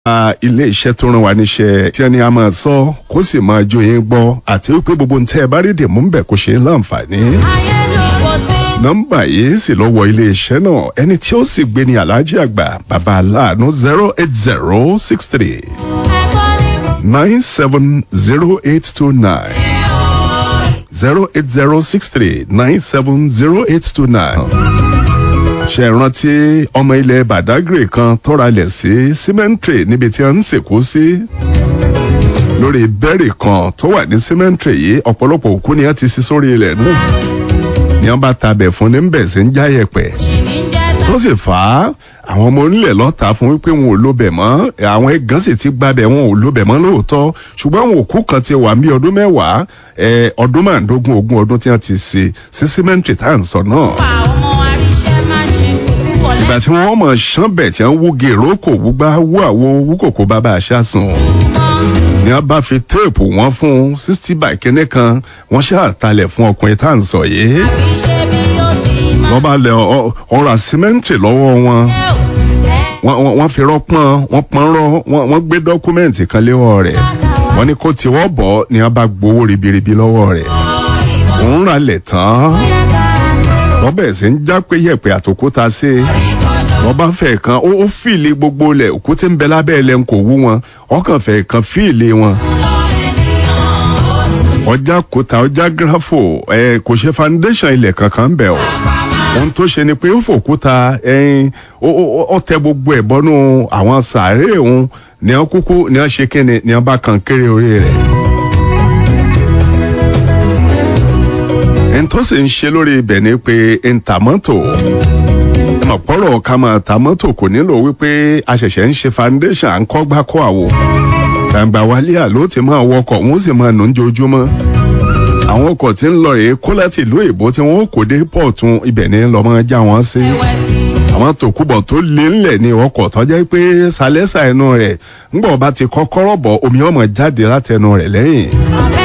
ilé iṣẹ́ tó ràn wá níṣẹ́ tí ẹni a máa sọ kó sì máa jó yín gbọ́ àti wípé gbogbo ń tẹ́ ẹ bá rí dìmú ń bẹ̀ kó ṣe é láǹfààní. nọ́mbà yìí sì lọ wọ ilé iṣẹ́ náà ẹni tí ó sì gbé ní aláàjì àgbà bàbá aláàánú zero eight zero six three nine seven zero eight two nine zero eight zero six three nine seven zero eight two nine ṣe rántí ọmọ ilẹ̀ badagry kan tọ́ra lẹ̀ sí cemetery níbi tí wọ́n ń sìnkú sí lórí bẹ́ẹ̀rì kan tó wà ní cemetery yìí ọ̀pọ̀lọpọ̀ òkú ni wọ́n ti sí sórí ilẹ̀ náà ni wọ́n bá tabẹ̀ fún ní bẹ̀ sí ń já yẹ̀pẹ̀ tó sì fà á àwọn ọmọ onílẹ̀ lọ́ta fún wípé wọn ò lóbẹ̀ mọ́ àwọn ẹ̀gán sì ti gbabẹ̀ wọn ò lóbẹ̀ mọ́ lóòótọ́ ṣùgbọ́n àwọn òkú kan ti wà ní ọdún mẹ́wàá ọdún márùndógún ogún ọdún tí wọ́n ti ṣe sí cemetery tá à ń sọ náà ìgbà tí wọ́n mọ̀ ṣánbẹ̀ tí wọ́n wú gèrò kò wúgbá wú àwo wú kòkó bàbá àṣàsùn ni wọ́n bá fi téèpù wọn fún sixty by kínní kan wọ́n ṣàtàlẹ̀ fún ọkùnrin tá à ń sọ yìí wọ́n bá lẹ ọ̀rọ̀ àsímẹ́ǹtì lọ́wọ́ wọn wọ́n fi rọ́pọ́n wọ́n pọ́n rọ́ wọ́n gbé dọ́kúmẹ́ǹtì kan léwọ́ rẹ̀ wọ́n ní kó tiwọ́ bọ̀ ni wọ́n bá gbowó ribiribi lọ́wọ́ rẹ̀ òun rà lẹ̀ tán wọ́n bẹ̀rẹ̀ sí ń já pé yẹ̀pẹ̀ àtòkúta sí i wọ́n bá fẹ́ kan ó fìlì gbogbo lẹ̀ òkú tí ń bẹ lábẹ́ ilẹ̀ ń kò wú wọn ọkàn fẹ́ kan fìlì wọn. ọjà kúta ọjà gírafò ẹ kò ṣe foundation ilẹ̀ kankan ń bẹ̀ o ohun tó ṣe ni pé ó fòkúta ẹyin ó tẹ gbogbo ẹ̀ bọ́nú àwọn sàárè òun ní wọ́n kúkú ní wọ́n ṣe kíni ní wọ́n bá kan kéré orí rẹ̀. ẹni tó sì ń ṣe lórí ibẹ̀ ni pé ntàmọ́tò ọ̀pọ̀rọ̀ ká máa ta mọ́tò kò nílò wípé a ṣẹ̀ṣẹ̀ ń ṣe foundation à ń kọ́ gbá kọ́ àwo gbàǹgbà wálé àló ti máa wọkọ̀ wọ́n sì máa nù ń jojúmọ́ àwọn ọkọ̀ tí ń lọ rèé kó láti ìlú èbó tí wọ́n kò dé pọ̀tún ibẹ̀ ní lọ́mọ já wọn sí àwọn tòkúbọ̀ tó lé ńlẹ̀ ní ọkọ̀ tó jẹ́ pé sálẹ́sà ẹnu rẹ̀ ńgbọ̀n bá ti kọ́kọ́rọ́ bọ̀ omi ọmọ jáde látẹnu rẹ̀ lẹ́yìn